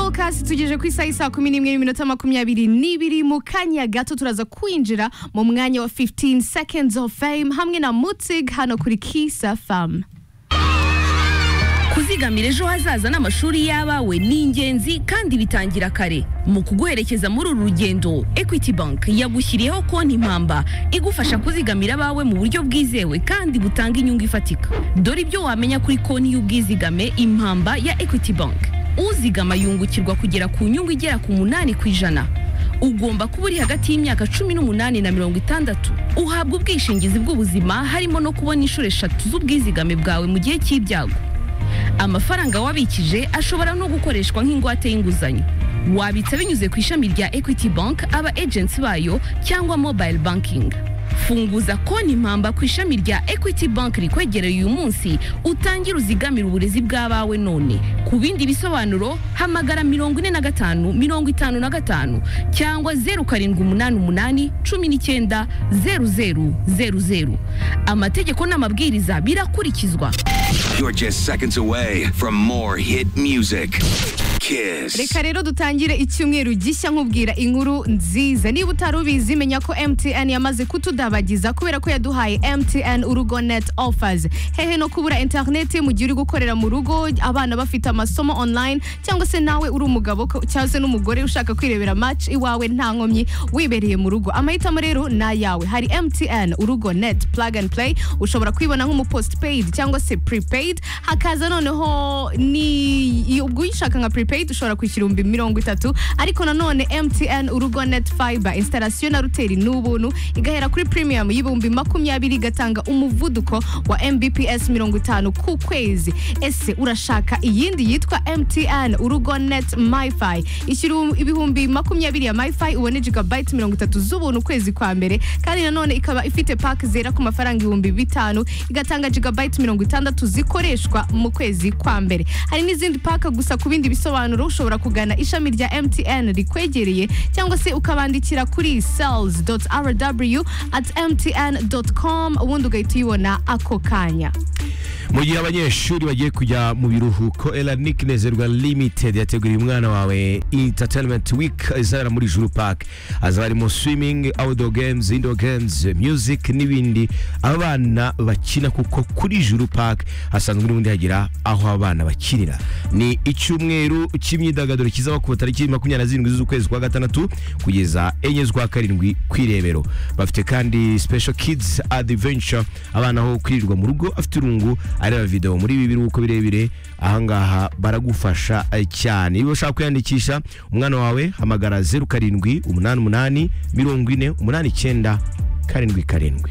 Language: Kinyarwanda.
mukasi tugeje ku isaha isaa kumi n'imwe n'iminota makumyabiri n'ibiri mu kanya gato turaza kwinjira mu mwanya wa 15 seconds of fame hamwe na mutzig hano kuri kisa famu kuzigamira ejo hazaza n'amashuri y'abawe ni ingenzi kandi bitangira kare mu kuguherekeza muri uru rugendo equity bank yagushyiriyeho konti impamba igufasha kuzigamira abawe mu buryo bwizewe kandi butanga inyungu ifatika dore ibyo wamenya kuri konti y'ubwizigame impamba ya equity bank uzigama yungukirwa kugera ku nyungu igera ku munani ku ijana ugomba kuba uri hagati y'imyaka cumi n'umunani na mirongo itandatu uhabwa ubwishingizi bw'ubuzima harimo no kubona inshuro eshatu z'ubwizigame bwawe mu gihe cy'ibyago amafaranga wabikije ashobora no gukoreshwa nk'ingwate y'inguzanyo wabitsa binyuze ku ishami rya equity bank aba agents bayo cyangwa mobile banking funguza konti impamba ku ishami rya equity bank rikwegereye uyu munsi utangire uzigamire uburezi bw'abawe none ku bindi bisobanuro hamagara mirongo ine na gatanu mirongo itanu na gatanu cyangwa zeru karindwi umunani umunani cumi n'icyenda zeru zeru zeru zeru amategeko n'amabwiriza birakurikizwa You're just seconds away from more hit music. Kiss. reka rero dutangire icyumweru gishya nkubwira inkuru nziza niba utari ubizi menya ko mtn yamaze kutudabagiza kubera ko yaduhaye mtn urugo net offers hehe no kubura interineti mu gihe uri gukorera mu rugo abana bafite amasomo online cyangwa se nawe uri umugabo ko- cyangwa se n'umugore ushaka kwirebera match iwawe nta nkomyi wibereye mu rugo amahitamo rero ni ayawe hari mtn urugo net plug and play ushobora kwibona nk'umupostpaid cyangwa se prepaid hakaza noneho ni ubwo uyishaka nka prepaid ushobora kwishyura ibihumbi mirongo itatu ariko nanone mtn urugo net fiber installation na ruteri ni ubuntu igahera kuri premium y'ibihumbi makumyabiri igatanga umuvuduko wa mbps mirongo itanu ku kwezi ese urashaka iyindi yitwa mtn urugo net myfi ishyura ibihumbi makumyabiri ya myfi ubone gigabyte mirongo itatu z'ubuntu ukwezi kwa mbere kandi nanone ikaba ifite pack zera ku mafaranga ibihumbi bitanu igatanga gigabyte mirongo itandatu zikoreshwa mu kwezi kwa mbere hari n'izindi paka gusa ku bindi bisobanuro ushobora kugana ishami rya mtn rikwegereye cyangwa se ukabandikira kuri sales rw at mtn com ubundi ugahita uyibona ako kanya mu gihe abanyeshuri bagiye kujya mu biruhuko elanik nezerwa limited yateguriye umwana wawe entertainment week izabera muri juru park hazaba harimo swimming outdoor games indoor games music n'ibindi abana bakina kuko kuri juru park hasanzwe n'ubundi hagira aho abana bakinira ni icyumweru cy'imyidagaduro kizaba ku tariki makumyabiri na zirindwi z'ukwezi kwa gatandatu kugeza enye z'ukwa karindwi ku irebero bafite kandi special kids adventure abana aho kwirirwa mu rugo afite irungu areba video muri ibi biruhuko birebire ahangaha baragufasha eh, cyane iyo ushaka kwiyandikisha umwana wawe hamagara zeru karindwi umunani umunani mirongo ine umunani icyenda karindwi karindwi